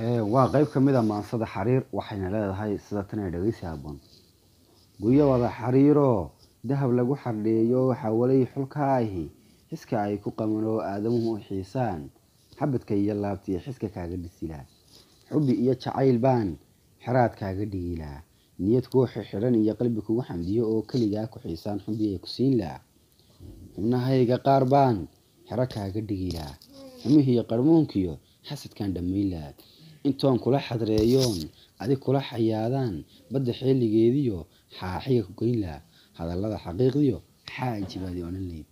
waa qayb ka mid a maansada xariir waxayna leedahay sida tan ee dhegeysi habboon guryo wada xariiroo dahab lagu xardheeyo xawalay xulkaahi xiska ay ku qaban oo aadamuhu u xiisaan xabadka iyo laabtiyo xiska kaaga dhisilaa xubbi iyo jacayl baan xeraad kaaga dhigilaa niyad kuu xidhan iyo qalbi kugu xamdiyo oo keligaa ku xiisaan xubbi ay ku siin laa xubnahayga qaar baan xero kaaga dhigilaa xumihiiyo qarmuunkiyo xasadkaan dhammayn laa intoon kula xadreeyoon adig kula xayaadaan badda xeeligeediyo xaaxiga ku geyn laa hadallada xaqiiqdiyo xaaji baad i odhan layd